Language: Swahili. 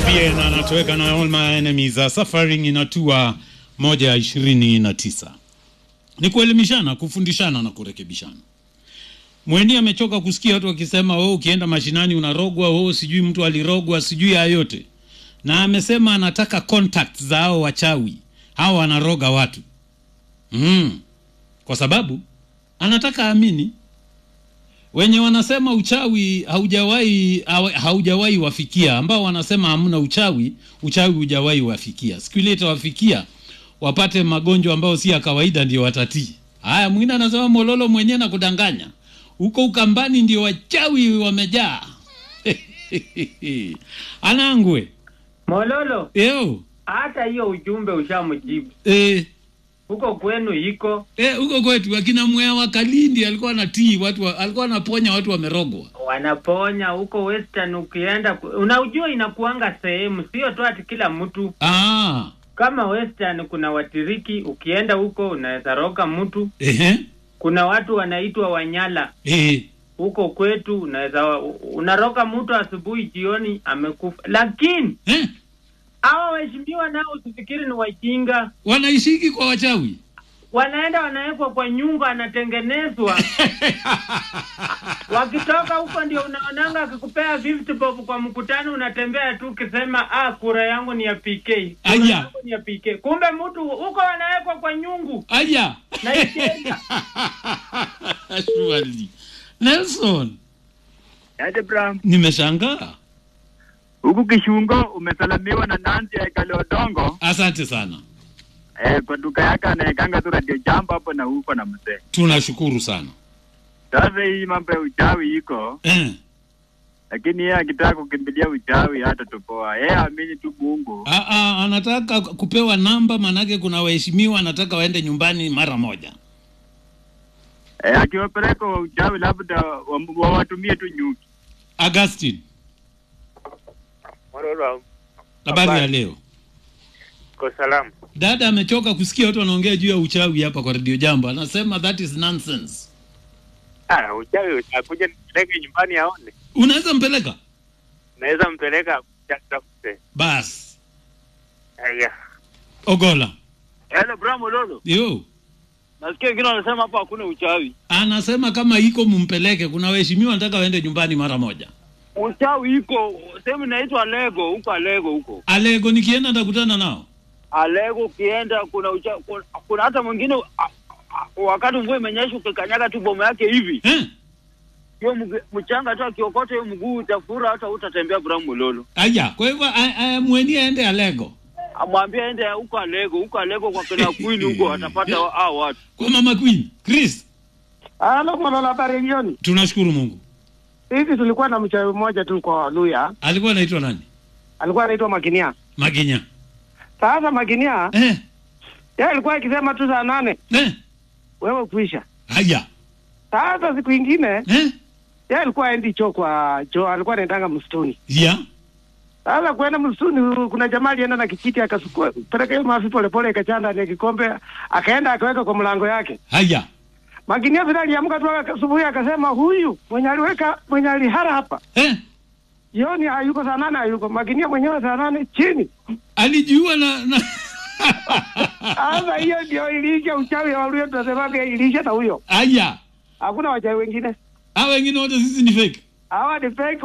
Bien anatoweka na all my enemies are suffering inatua moja ya ishirini na tisa. Ni kuelimishana, kufundishana na kurekebishana. Mweni amechoka kusikia watu wakisema wewe ukienda mashinani unarogwa, wewe sijui mtu alirogwa, sijui haya yote, na amesema anataka contact za hao wachawi hao wanaroga watu mm. Kwa sababu anataka amini wenye wanasema uchawi haujawahi hawa- haujawahi wafikia, ambao wanasema hamna uchawi, uchawi hujawahi wafikia. Siku ile itawafikia wapate magonjwa ambayo si ya kawaida, ndio watatii. Haya, mwingine anasema Mololo mwenyewe na kudanganya huko Ukambani ndio wachawi wamejaa. Anangwe Mololo, eo hata hiyo ujumbe ushamjibu eh, huko kwenu iko eh, huko kwetu akina Mwea wa Kalindi alikuwa anatii watu wa, alikuwa anaponya watu wamerogwa. wanaponya huko Western. Ukienda ku- unajua, inakuanga sehemu, sio tu ati kila mtu. Ah, Kama Western kuna Watiriki, ukienda huko unaweza roga mtu. ehe, Kuna watu wanaitwa Wanyala eh, huko kwetu, unaweza unaroga mtu asubuhi, jioni amekufa. Lakini eh, hawa waheshimiwa nao usifikiri ni wajinga, wanaishiki kwa wachawi wanaenda wanawekwa kwa nyumba, anatengenezwa wakitoka huko ndio unaonanga akikupea 50 bob kwa mkutano, unatembea tu ukisema ah, kura yangu ni ya PK, kura Aya. yangu ni ya PK. Kumbe mtu huko wanawekwa kwa nyungu aya na ikienda Surely. Nelson, Yaje Bram, nimeshangaa. huku Kishungo umesalamiwa na Nancy Ekale Odongo Asante sana, eh, kwa duka yake anaekanga tu radio jambo hapo na huko na mzee. tunashukuru sana Sasa hii mambo ya uchawi iko, eh. lakini yeye akitaka kukimbilia uchawi hata tupoa, yeye amini tu Mungu. A, a, anataka kupewa namba, manake kuna waheshimiwa anataka waende nyumbani mara moja. Eh, akiwapeleka wa uchawi labda wa- wawatumie tu nyuki. Augustine, Mororo, habari ya Habari. leo? ko salamu. Dada amechoka kusikia watu wanaongea juu ya uchawi hapa kwa Radio Jambo, anasema that is nonsense. Ah, uchawi utakuja nipeleke nyumbani aone. Unaweza mpeleka Naweza mpeleka tafute. bas. Aya. Ogola Hello Bram Lolo. yo Nasikia wengine wanasema hapa hakuna uchawi. anasema kama iko mumpeleke, kuna waheshimiwa wanataka waende nyumbani mara moja. Uchawi iko sehemu inaitwa Lego, huko Alego huko. Alego nikienda nitakutana nao. Alego ukienda kuna ucha, kuna, kuna hata mwingine a- a- wakati mvua imenyesha ukikanyaga tu bomo yake hivi. Eh? Hiyo mg- mchanga tu akiokota hiyo mguu utafura hata utatembea Bram Lolo. Aya, kwa hivyo a- a- mweni aende Alego Amwambie aende huko Alego, huko Alego kwa kina Queen huko atapata wa- hao watu. kwa Mama Queen. Chris, Halo Mololo, habari jioni. tunashukuru Mungu. Hivi tulikuwa na mchawi mmoja tu kwa Luya, Alikuwa anaitwa nani? alikuwa anaitwa Makinia. Maginya. Sasa Makinia Eh? yeye alikuwa akisema tu saa nane Eh? wewe kuisha. Haya. Sasa siku ingine Eh? yeye alikuwa aendi choo kwa choo, alikuwa anaendanga msituni. Ya. Sasa kwenda msituni, kuna jamaa alienda na kijiti akasukua peleka hiyo mafi polepole, ikachanda ndani ya kikombe, akaenda akaweka kwa mlango yake. Haya. Makinia vile aliamka tu asubuhi, akasema huyu mwenye aliweka mwenye alihara hapa Eh? jioni hayuko, saa nane hayuko. Makinia mwenyewe saa nane chini Alijua na, na... Sasa hiyo ndio ilisha uchawi wa Luya, tunasemaga ilisha na huyo. Haya. Hakuna wachawi wengine, Hawa wengine wote sisi ni fake. hawa ni fake